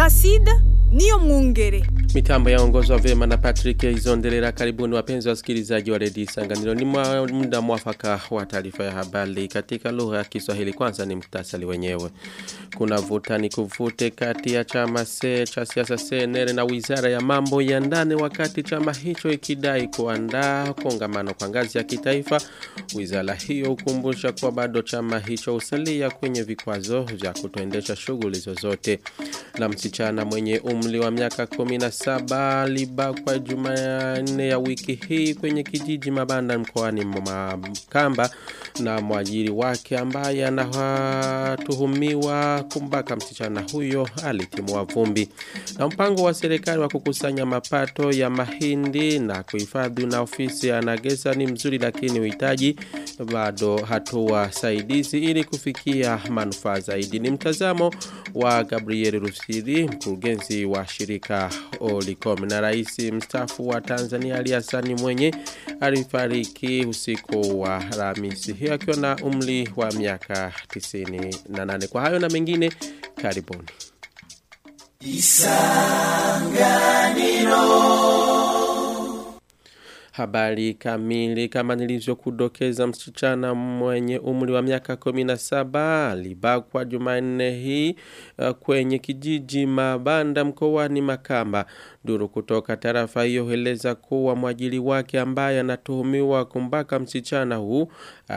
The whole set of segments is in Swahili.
Placide niyo mwungere. Mitambo yaongozwa vema na Patrick Izondelera. Karibuni wapenzi wasikilizaji wa redio Isanganiro. Ni mwa- muda mwafaka wa taarifa ya habari katika lugha ya Kiswahili. Kwanza ni mktasari wenyewe. Kuna vuta ni kuvute kati ya chama se cha siasa CNL na wizara ya mambo ya ndani, wakati chama hicho ikidai kuandaa kongamano kwa ngazi ya kitaifa. Wizara hiyo hukumbusha kuwa bado chama hicho usalia kwenye vikwazo vya kutoendesha shughuli zozote. Na msichana mwenye umri wa miaka 17 alibakwa Jumanne ya wiki hii kwenye kijiji Mabanda mkoani Makamba na mwajiri wake ambaye anatuhumiwa kumbaka msichana huyo alitimua vumbi. Na mpango wa serikali wa kukusanya mapato ya mahindi na kuhifadhi na ofisi ya Nagesa ni mzuri, lakini uhitaji bado hatua saidizi ili kufikia manufaa zaidi. Ni mtazamo wa Gabriel Rusiri, mkurugenzi wa shirika Olicom, na rais mstaafu wa Tanzania Ali Hassan Mwenye alifariki usiku wa Alhamisi hiyo akiwa na umri wa miaka 98. Kwa hayo na mengine, karibuni. Habari kamili kama nilivyokudokeza, msichana mwenye umri wa miaka 17 alibakwa Jumanne hii uh, kwenye kijiji Mabanda mkoani Makamba. Duru kutoka tarafa hiyo hueleza kuwa mwajili wake ambaye anatuhumiwa kumbaka msichana huu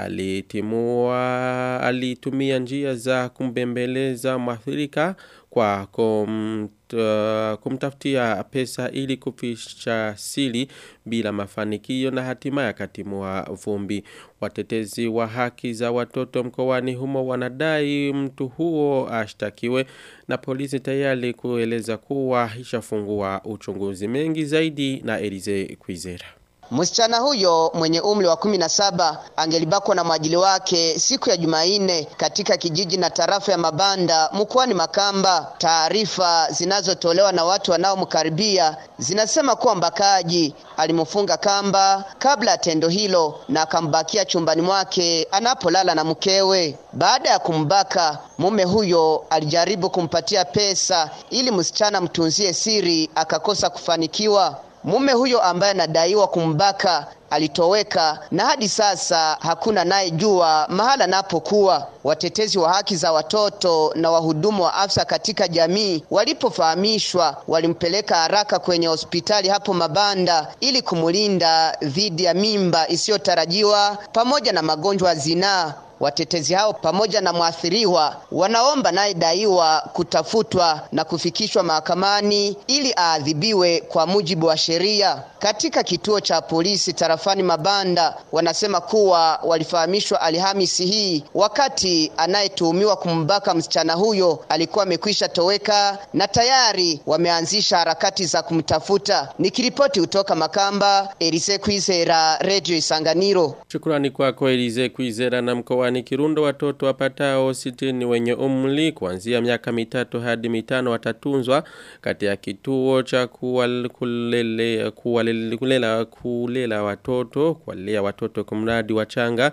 alitimua alitumia njia za kumbembeleza mwathirika kwa kum, uh, kumtafutia pesa ili kuficha siri bila mafanikio na hatimaye akatimua vumbi. Watetezi wa haki za watoto mkoani humo wanadai mtu huo ashtakiwe na polisi tayari kueleza kuwa ishafungua uchunguzi mengi zaidi na Elize Kwizera. Msichana huyo mwenye umri wa kumi na saba angelibakwa na mwajili wake siku ya Jumanne katika kijiji na tarafa ya Mabanda mkoani Makamba. Taarifa zinazotolewa na watu wanaomkaribia zinasema kuwa mbakaji alimfunga kamba kabla ya tendo hilo na akambakia chumbani mwake anapolala na mkewe. Baada ya kumbaka, mume huyo alijaribu kumpatia pesa ili msichana mtunzie siri, akakosa kufanikiwa. Mume huyo ambaye anadaiwa kumbaka alitoweka na hadi sasa hakuna naye jua mahala anapokuwa. Watetezi wa haki za watoto na wahudumu wa afya katika jamii walipofahamishwa, walimpeleka haraka kwenye hospitali hapo Mabanda ili kumulinda dhidi ya mimba isiyotarajiwa pamoja na magonjwa ya zinaa. Watetezi hao pamoja na mwathiriwa wanaomba naye daiwa kutafutwa na kufikishwa mahakamani ili aadhibiwe kwa mujibu wa sheria. Katika kituo cha polisi tarafani Mabanda wanasema kuwa walifahamishwa Alhamisi hii wakati anayetuhumiwa kumbaka msichana huyo alikuwa amekwisha toweka na tayari wameanzisha harakati za kumtafuta. Nikiripoti kutoka Makamba, Elise Kwizera, Radio Isanganiro. Shukrani kwako Elize Kwizera na mkoani Kirundo watoto wapatao sitini wenye umri kuanzia miaka mitatu hadi mitano watatunzwa kati ya kituo cha kuwal- kulele, kuwalele, kulela, kulela watoto kuwalea watoto kumradi wachanga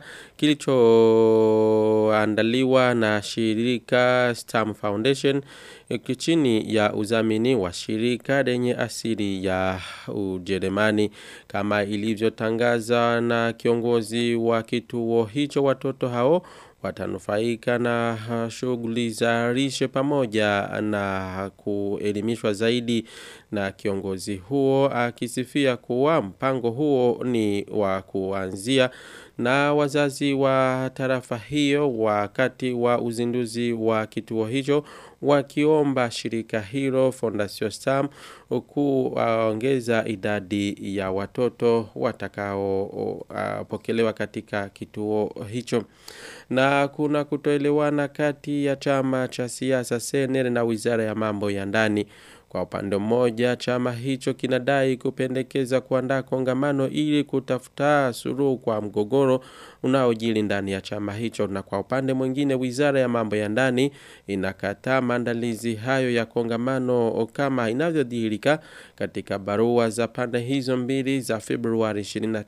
kilichoandaliwa na shirika Stam Foundation chini ya uzamini wa shirika lenye asili ya Ujerumani kama ilivyotangaza na kiongozi wa kituo hicho watoto hao watanufaika na uh, shughuli za lishe pamoja na kuelimishwa zaidi na kiongozi huo akisifia kuwa mpango huo ni wa kuanzia na wazazi wa tarafa hiyo wakati wa uzinduzi wa kituo hicho wakiomba shirika hilo Fondation Stam kuongeza idadi ya watoto watakaopokelewa katika kituo hicho na kuna kutoelewana kati ya chama cha siasa CNL na Wizara ya Mambo ya Ndani Kwa upande mmoja chama hicho kinadai kupendekeza kuandaa kongamano ili kutafuta suluhu kwa mgogoro unaojili ndani ya chama hicho na kwa upande mwingine wizara ya mambo ya ndani inakataa maandalizi hayo ya kongamano kama inavyodhihirika katika barua za pande hizo mbili za Februari 29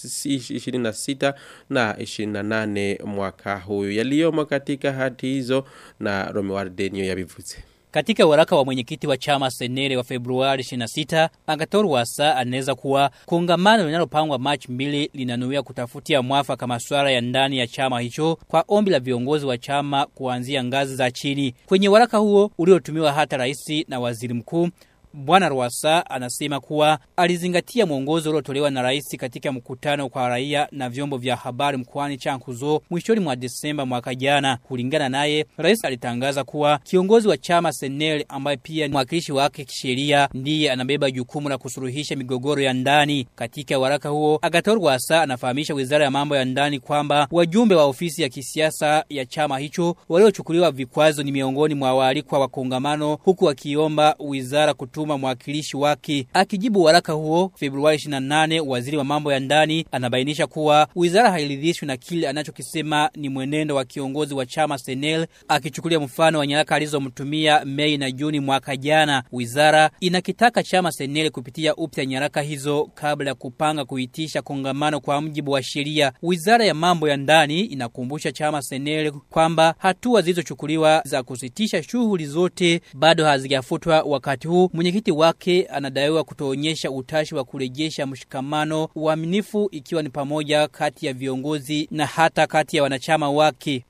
26 na 28 mwaka huyu yaliyomo katika hati hizo na Romeo Ardenio yabivuze Katika waraka wa mwenyekiti wa chama Senere wa Februari 26, Agathon Rwasa anaweza kuwa kongamano linalopangwa Machi 2 linanuia kutafutia mwafaka masuala ya ndani ya chama hicho kwa ombi la viongozi wa chama kuanzia ngazi za chini. Kwenye waraka huo uliotumiwa hata rais na waziri mkuu Bwana Rwasa anasema kuwa alizingatia mwongozo uliotolewa na rais katika mkutano kwa raia na vyombo vya habari mkoani Chankuzo mwishoni mwa Desemba mwaka jana. Kulingana naye, rais alitangaza kuwa kiongozi wa chama Senel ambaye pia mwakilishi wake kisheria ndiye anabeba jukumu la kusuluhisha migogoro ya ndani. Katika waraka huo, Agathon Rwasa anafahamisha Wizara ya Mambo ya Ndani kwamba wajumbe wa ofisi ya kisiasa ya chama hicho waliochukuliwa vikwazo ni miongoni mwa waalikwa wa kongamano huku wakiomba wizara kutu kutuma mwakilishi wake. Akijibu waraka huo Februari 28, waziri wa mambo ya ndani anabainisha kuwa wizara hairidhishwi na kile anachokisema ni mwenendo wa kiongozi wa chama Senel, akichukulia mfano wa nyaraka alizomtumia Mei na Juni mwaka jana. Wizara inakitaka chama Senel kupitia upya nyaraka hizo kabla ya kupanga kuitisha kongamano kwa mjibu wa sheria. Wizara ya mambo ya ndani inakumbusha chama Senel kwamba hatua zilizochukuliwa za kusitisha shughuli zote bado hazijafutwa wakati huu mwenyekiti wake anadaiwa kutoonyesha utashi wa kurejesha mshikamano uaminifu ikiwa ni pamoja kati ya viongozi na hata kati ya wanachama wake.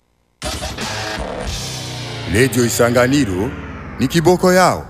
Lejo Isanganiro ni kiboko yao.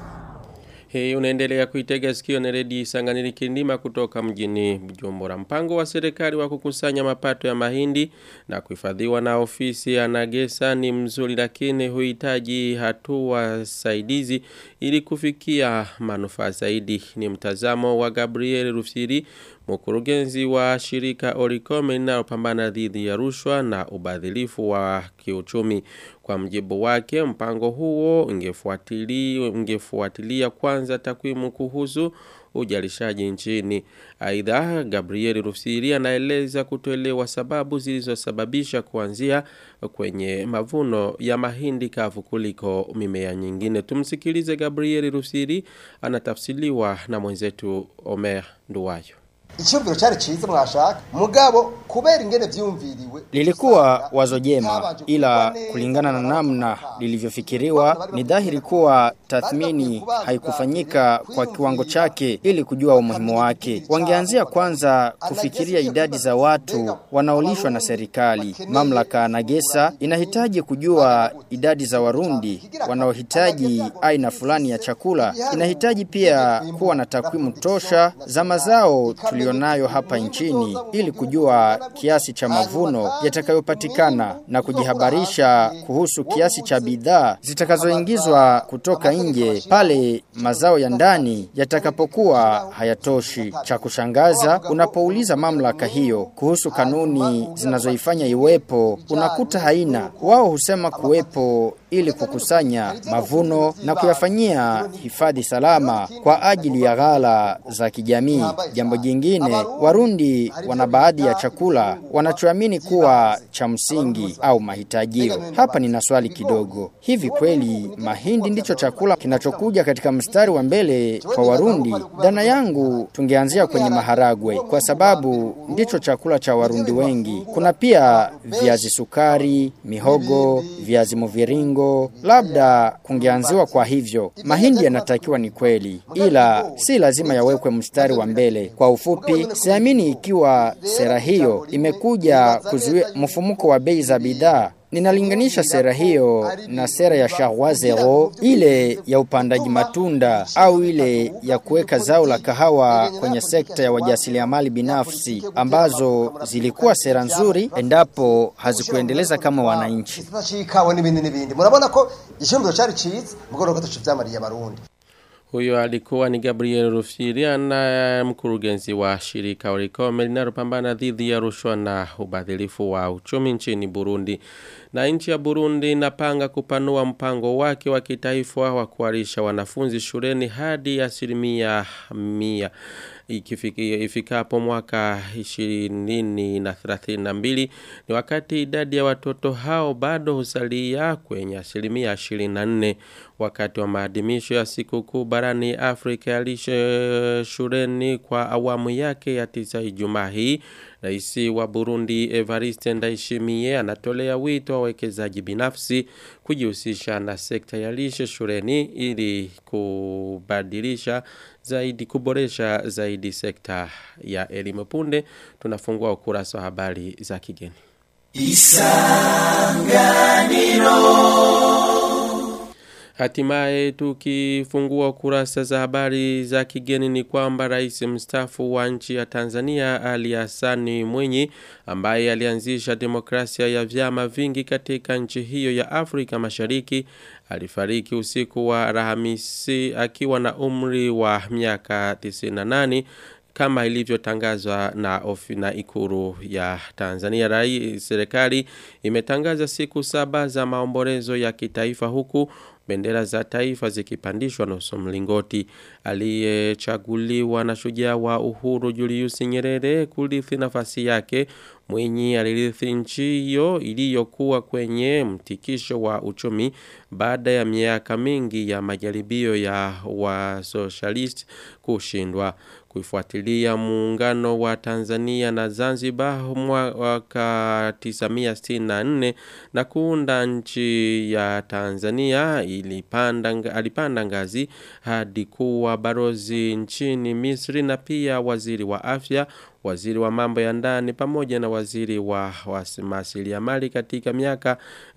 Hii unaendelea kuitega sikio na redio Isanganiro Kindima kutoka mjini Bujumbura. Mpango wa serikali wa kukusanya mapato ya mahindi na kuhifadhiwa na ofisi ya Nagesa ni mzuri lakini huhitaji hatua saidizi ili kufikia manufaa zaidi. Ni mtazamo wa Gabriel Rufiri mkurugenzi wa shirika Oricom linalopambana dhidi ya rushwa na ubadhilifu wa kiuchumi. Kwa mjibu wake, mpango huo ungefuatilia ungefuatilia kwanza takwimu kuhusu ujalishaji nchini. Aidha, Gabriel Rufiri anaeleza kutoelewa sababu zilizosababisha kuanzia kwenye mavuno ya mahindi kavu kuliko mimea nyingine. Tumsikilize Gabriel Rufiri anatafsiliwa na mwenzetu Omer Nduwayo. icyumviro cyari cyiza mwashaka mugabo kubera ingene vyumviriwe Lilikuwa wazo jema, ila kulingana na namna lilivyofikiriwa, ni dhahiri kuwa tathmini haikufanyika kwa kiwango chake ili kujua umuhimu wake. Wangeanzia kwanza kufikiria idadi za watu wanaolishwa na serikali. Mamlaka na Gesa inahitaji kujua idadi za Warundi wanaohitaji aina fulani ya chakula. Inahitaji pia kuwa na takwimu tosha za mazao tulionayo hapa nchini ili kujua kiasi cha mavuno yatakayopatikana na kujihabarisha kuhusu kiasi cha bidhaa zitakazoingizwa kutoka nje pale mazao ya ndani yatakapokuwa hayatoshi. Cha kushangaza, unapouliza mamlaka hiyo kuhusu kanuni zinazoifanya iwepo, unakuta haina. Wao husema kuwepo ili kukusanya mavuno na kuyafanyia hifadhi salama kwa ajili ya ghala za kijamii. Jambo jingine, Warundi wana baadhi ya chakula wanachoamini kuwa cha msingi au mahitajio. Hapa nina swali kidogo. Hivi kweli mahindi ndicho chakula kinachokuja katika mstari wa mbele kwa Warundi? Dhana yangu tungeanzia kwenye maharagwe kwa sababu ndicho chakula cha Warundi wengi. Kuna pia viazi sukari, mihogo, viazi mviringo, labda kungeanziwa kwa hivyo. Mahindi yanatakiwa ni kweli, ila si lazima yawekwe mstari wa mbele. Kwa ufupi, siamini ikiwa sera hiyo imekuja kuzuia mfumuko wa bei za bidhaa Ninalinganisha sera hiyo na sera ya Charwa Zero, ile ya upandaji matunda au ile ya kuweka zao la kahawa kwenye sekta ya wajasiriamali binafsi ambazo zilikuwa sera nzuri endapo hazikuendeleza kama wananchi. ikawa n'ibindi n'ibindi murabona ko icyumviro cyari cyiza mugoroba ko tucivyamariye abarundi Huyo alikuwa ni Gabriel Rufiri na mkurugenzi wa shirika Oricom linalopambana dhidi ya rushwa na ubadhilifu wa uchumi nchini Burundi. Na nchi ya Burundi inapanga kupanua mpango wake wa kitaifa wa kuharisha wanafunzi shuleni hadi asilimia mia ikifiki, ifikapo mwaka 20 na 32 ni wakati idadi ya watoto hao bado husalia kwenye asilimia 24 wakati wa maadhimisho ya sikukuu barani Afrika ya lishe shuleni kwa awamu yake ya tisa Ijumaa hii Rais wa Burundi Evariste Ndayishimiye anatolea wito wa wawekezaji binafsi kujihusisha na sekta ya lishe shuleni ili kubadilisha zaidi kuboresha zaidi sekta ya elimu punde tunafungua ukurasa wa habari za kigeni Hatimaye tukifungua kurasa za habari za kigeni ni kwamba rais mstaafu wa nchi ya Tanzania Ali Hassani Mwinyi ambaye alianzisha demokrasia ya vyama vingi katika nchi hiyo ya Afrika Mashariki alifariki usiku wa Alhamisi akiwa na umri wa miaka 98 kama ilivyotangazwa na ofi na ikuru ya Tanzania rai serikali imetangaza siku saba za maombolezo ya kitaifa huku bendera za taifa zikipandishwa nusu mlingoti aliyechaguliwa na shujaa wa uhuru Julius Nyerere kurithi nafasi yake Mwinyi alirithi nchi hiyo iliyokuwa kwenye mtikisho wa uchumi baada ya miaka mingi ya majaribio ya wa socialist kushindwa kuifuatilia muungano wa Tanzania na Zanzibar mwaka 1964 na kuunda nchi ya Tanzania ilipanda alipanda ngazi hadi kuwa barozi nchini Misri na pia waziri wa afya waziri wa mambo ya ndani pamoja na waziri wa mali katika miaka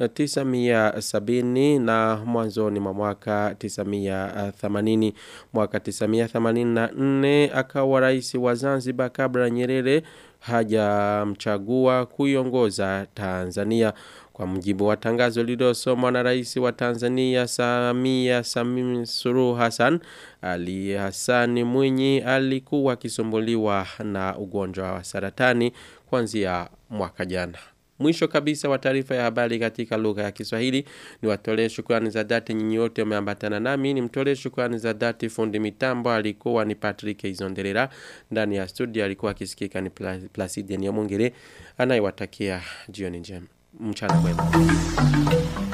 970 na mwanzoni mwa mwaka 980 mwaka 984 akawa rais wa Zanzibar kabla Nyerere hajamchagua kuiongoza Tanzania kwa mujibu wa tangazo lililosomwa na rais wa Tanzania Samia Samim Suluhu Hassan Ali Hassan Mwinyi alikuwa akisumbuliwa na ugonjwa wa saratani kuanzia mwaka jana. Mwisho kabisa wa taarifa ya habari katika lugha ya Kiswahili ni watolee shukrani za dhati nyinyi wote umeambatana nami ni mtolee shukrani za dhati fundi mitambo alikuwa ni Patrick Izonderera ndani ya studio alikuwa akisikika ni Placide Nyamungere anayewatakia jioni njema mchana mwema